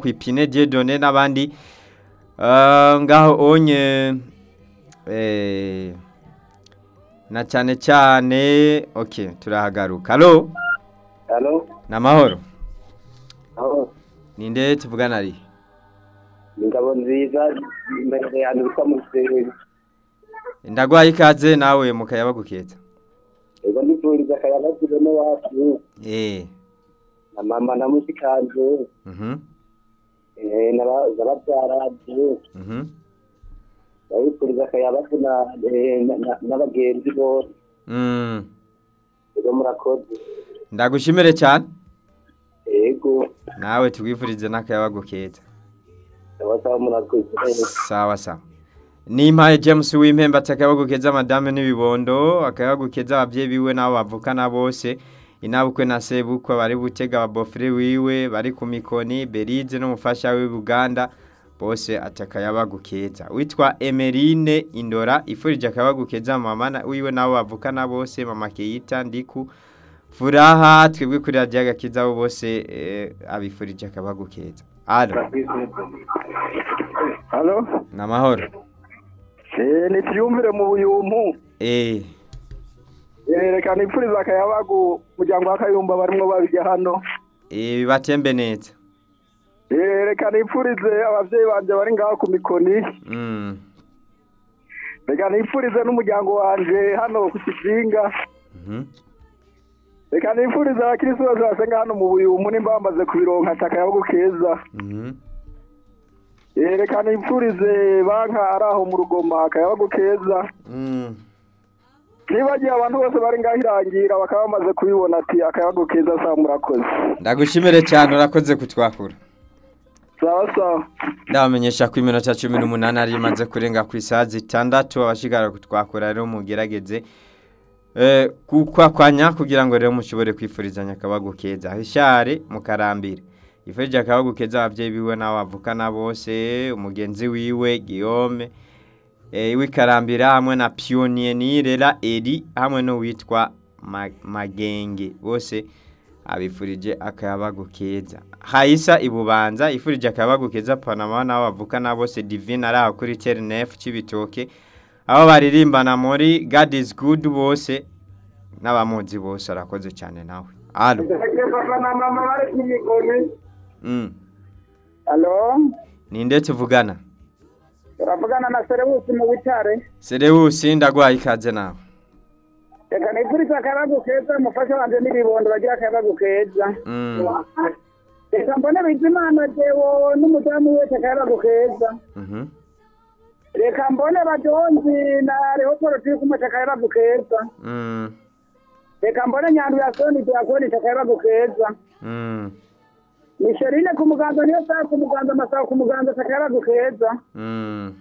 kwipine Dieudonné n'abandi Ah, ngaho onye eh, na cyane cyane okay turahagaruka allo Halo, namahoro aho ninde tuvugana ari ingabo nziza imbere yanjye witwa Musenyi. ndagwaye ikaze nawe mukayaba gukeza Ego ndifuriza akayabagu bene wacu eh na mama na mushikanje mhm eh n'aba- n'ababyaranje mhm ndabifuriza akayabagu na eh, na- na- n'abagenzi bose mm ego murakoze ndagushimire cyane ego nawe tugwifurize n'akayaba gukeza ndabasaba murakoze sawa sawa nimpaye james w'impembe ati akabagukeza madame n'ibibondo akabagukeza ababyeyi biwe n'abo bavukana bose inabukwe na sebukwe bari butega ababofure wiwe bari ku mikoni berize n'umufasha we buganda bose ati akayabagukeza witwa emerine indora ifurije akabagukeza mama na- wiwe n'abo bavukana bose mama keyita ndiku furaha twebwe kuri radiyo agakiza abo bose eh, abifurije akabagukeza alo halo namahoro eh nitiyumvire mu buyumpu eh eh reka nipfuriza akayabagu muryango w'akayumba barimwo babijya hano Eh, bibatembe neza eh reka nipfurize abavyeyi banje bari ngaho ku mikoni Mm, reka nipfurize n'umuryango wanje hano ku kizinga mhm. reka nipfurize abakirisi bose basenga hano mu buyumpu nimba bamaze kubironka ati akayabagu keza Mhm. eh reka nipfurize banka ari aho mu rugoma akayabagu keza Mm, nibagiye abantu bose bari ngaho irangira bakaba bamaze kubibona ati akayabagu keza saa murakoze ndagushimire cyane urakoze kutwakura sawa sawa ndabamenyesha ko iminota cumi n'umunani ari imaze kurenga ku isaha zitandatu abashigara kutwakura rero mugerageze eh, kukwakwanya kugira ngo rero mushobore kwifurizanya akabagu keza hishare mukarambire ifurije akabagu keza ababyeyi biwe n'abo bavukana bose umugenzi wiwe Guillaume eh, w'ikarambira hamwe na Pionnier rera Eri hamwe n'uwitwa Ma- Magenge bose abifurije akayabagu keza hayisa ibubanza ifurije akayabagu keza panama n'abo bavukana bose divine ari aho kuri terinef cy'ibitoke aho baririmbana muri god is good bose n'abamuzi bose arakoze cyane nawe alo papa na mama bari ku mikoni mm. alo ninde tuvugana turavugana na serebusi mu bitare serewusi ndagwaye ikaze nawe reka nifuriza akayabagu keza umufasha wanje n'ibibondo bagira akayabagu keza mm. reka mbone bizimana jewo n'umudamu wese akayabagu keza mhm. reka mbone bajonzi na rehoporo turi kumwe akayabagu keza mm. reka mbone nyandu ya soni tuyakoni akayabagu keza mm. misherine ku muganza niyo saa ku muganza amasaha ku muganza akayabagu keza mm.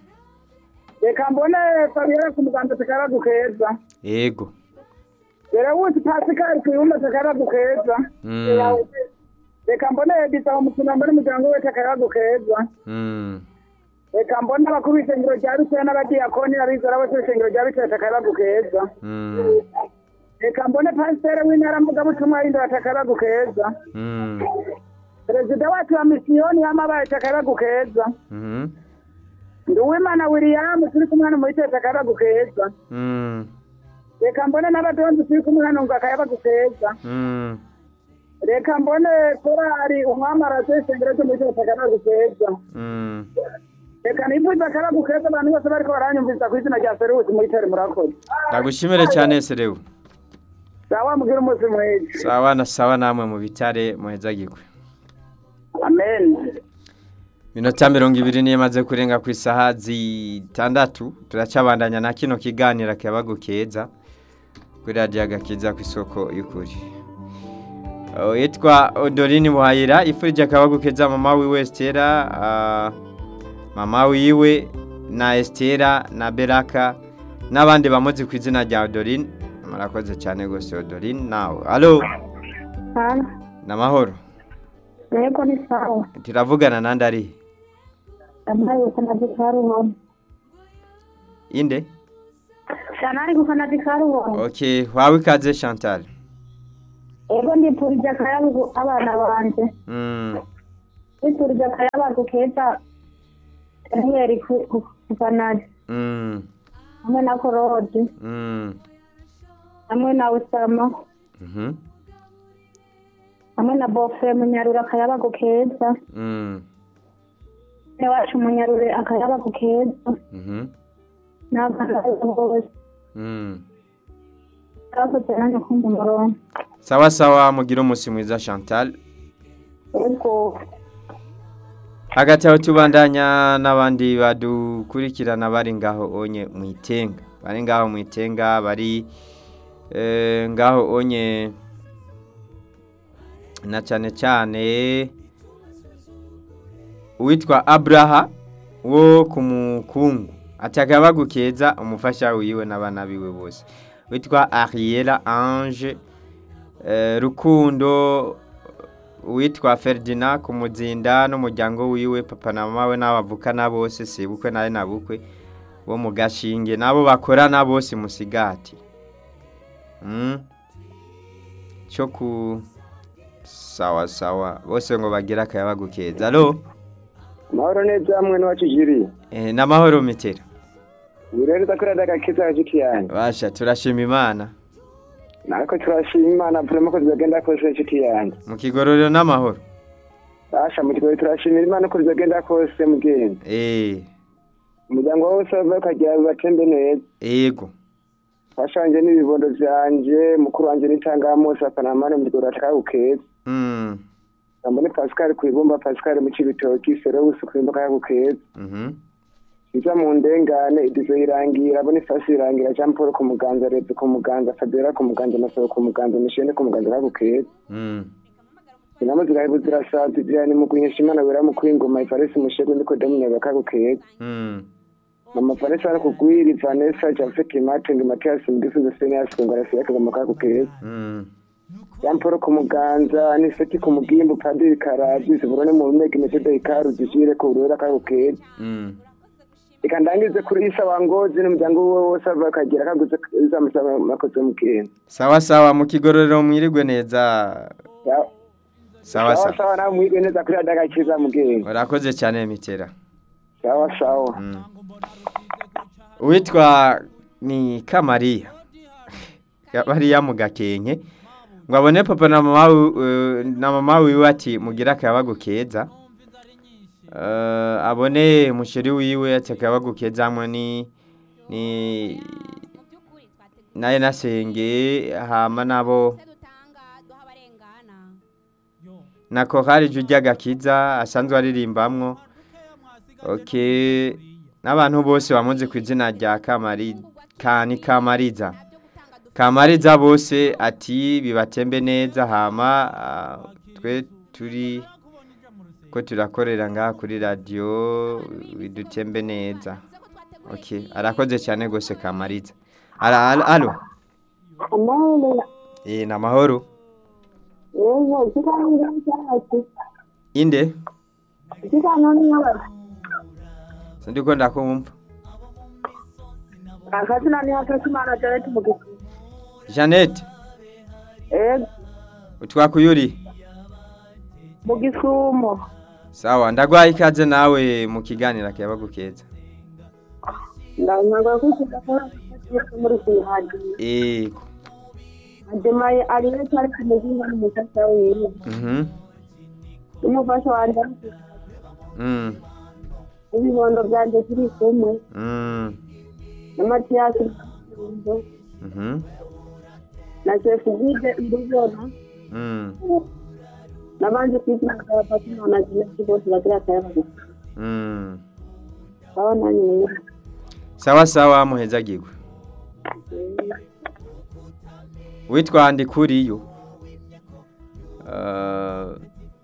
reka mbone fabiola ku muganza akayabagu keza yego Serebusi Pascal kuyumba akayabagu keza mm. reka mbone gitabo mukino mbone umuryango wese akayabagu keza mm. reka mbone abakuru b'ishengero rya bitewe n'abadiyakoni abizera bose b'ishengero rya bitewe akayabagu keza mm. reka mbone pasiteri w'intara mvugabutumwa y'indora akayabagu keza mm. perezida wacu wa misiyoni y'amabaye akayabagu keza mhm. nduwimana william turi kumwe hano muri tete akayabagu keza mm. reka mbone n'abadonzi turi kumwe hano ngo akayabagu keza mm. reka mbone korari umwamarazo w'ishengero ryo muri tete akayabagu keza mm. reka nifuriza akayabagu keza abantu bose bariko baranyumviriza ku izina rya serusi muri tere murakoze ndagushimire cyane serewu sawa mugire umunsi mwiza sawa na sawa namwe mu bitare muhezagirwe amen minota mirongo ibiri niyo imaze kurenga ku isaha zitandatu turacabandanya na kino kiganiro akabagu keza kuri radiyo agakiza ku isoko y'ukuri Uh, yitwa odorini buhayira ifurije akabagu keza mama wiwe esitera uh, mama wiwe na esitera na beraka n'abandi bamuzi ku izina rya odorini murakoze cyane rwose odorini nawe alo Halo, ni amahoro yego ni sawa. turavugana nandi ari Ambaye ukana dikaruho. inde Shanari kufana dikaruho. ok wawe ikaze chantal Yego ndipurije akayabu abana banje. Mm, wifurije akayabagu keza daniyeli ku- ku- kufanari Mm. hamwe na korodi Mm. hamwe na usama Mhm. hamwe na bofe munyarure akayabagu keza Mm. ne wacu munyarure akayabagu keza Mhm. n'abana bose Mm. bakoze nanjye kumva umurongo sawa sawa mugire umunsi mwiza chantal ubwo hagati aho tubandanya n'abandi badukurikirana bari ngaho onye mu itenga bari ngaho mu itenga bari eh, ngaho onye na cyane cyane uwitwa abraha wo ku mukungu ataka bagukeza umufasha wiwe n'abana biwe bose witwa ariela ange eh, rukundo uwitwa Ferdinand ku muzinda n'umuryango wiwe papa na mama we n'abavukana bose sebukwe nawe na bukwe bo mu gashinge nabo bakorana bose musigati mm. cyo ku sawa sawa bose ngo bagira akayabagu keza alo mahoro neza hamwe n'iwacu jiri eh, n'amahoro mitera wirereza kuri radiyo agakiza hagati yanjye basha turashima imana natwe turashima imana turimo ko zigenda kose inshuti yanjye mu kigororero n'amahoro basha mu kigo turashimira imana ko zigenda kose mugenzi eh, umuryango wose wava ukagira bibatembe neza ego washanje n'ibibondo vyanje mukuru wanje n'itangamose apanamane mu kigo rakagukeza mm. Jambo ni Pascal kwibumba Pascal mu cibitoki Serewus kwimba kagukeza mhm iza mu ndengane idizo irangira Boniface irangira Jean Paul ku muganza Reze ku muganza Fabiola ku muganza Masoro ku muganza Mishene ku muganza kagukeza mm. inama zirahibu zirasaza ivyani mu kunyesha imana wera mu kwingoma Ifaresi mushego ndiko Dominic kagukeza mm. mama Vanessa ari kugwiri Vanessa Jafet Martin Matias Ndifuza Senior Singora Siyaka mu kagukeza mm. Jean Paul ku muganza Aniseti ku mugimbu Padiri Karaji Ziburone mu rumeke Metode Ikaru zishire ku rurera kagukeza mm. reka ndangize kuri isa wangozi n'umuryango wiwe wose ava akagira kaguze izamusaba makoze mugenzi sawa sawa mu kigororero mwirigwe neza sawa sawa sawa nawe mwige neza kuri radiyo agakiza mugenzi urakoze cyane mitera sawa sawa Mm. uwitwa ni kamariya kamariya mu gakenke ngo abone papa na mama wi- eh, na mama wiwe ati mugira akayabagu keza Eh, abone musheri wiwe ati akayabagu keza hamwe ni ni naye nasenge hama nabo na korali jujya gakiza asanzwe aririmbamwo okay n'abantu bose bamuzi ku izina rya kamari kani kamariza kamariza bose ati bibatembe neza hama ah, twe turi ko turakorera ngaha kuri radiyo bidutembe neza okay arakoze cyane rwose kamariza Ara- alo alo amahoro eh ni amahoro yego ikiganiro cyacu inde ikiganiro ni nk'abantu sindiko ndakumva akazina ni hakazimana janet mugisha Jeannette yego utwakuyuri mu gisumo sawa ndagwaye ikaze nawe mu kiganiro akayabagu keza ntabwo kwikiza ko muri sihadi ego ademaye ariyo cyari kumuzinga n'umufasha wiwe mhm n'umufasha wanjye mm ibibondo byanjye turi kumwe mm na matiyasi mhm na sefugide irubona mm n'abandi kwizina bwa fatima na jinesi bose bagira akayabagu mm baba nanjye rero sawa sawa muhezagirwe witwa ndikuriyo uh,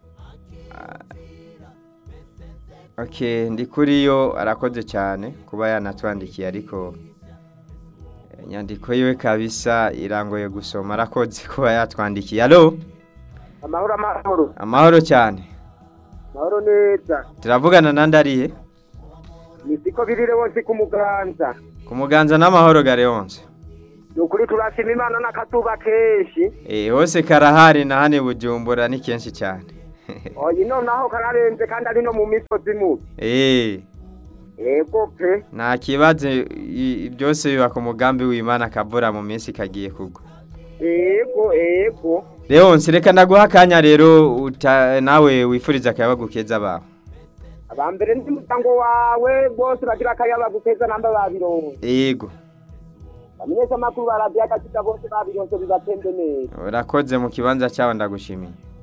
okay ndikuriyo arakoze cyane kuba yanatwandikiye ariko eh, inyandiko yiwe kabisa irangoye gusoma arakoze kuba yatwandikiye alo amahoro amahoro amahoro cyane amahoro neza turavugana nandi arihe ni siko birire wose ku muganza ku muganza n'amahoro gareonse ni ukuri turashima imana n'akatuba kenshi Eh, hose karahari na hane bujumbura ni kenshi cyane oyi nonaho kararenze kandi ari no mu misozi mubi eh ego pe nta kibazo i- byose biba ku mugambi w'imana akavura mu minsi kagiye kugwa ego ego Leonce reka ndaguha akanya rero uta- nawe wifuriza akayabagu keza bawe abambere n'umuryango wawe bose bagira akayaba gukeza namba babironse yego bamenyesha amakuru baradiyo agakita bose babironse bibatembe neza urakoze mu kibanza cyawe ndagushimiye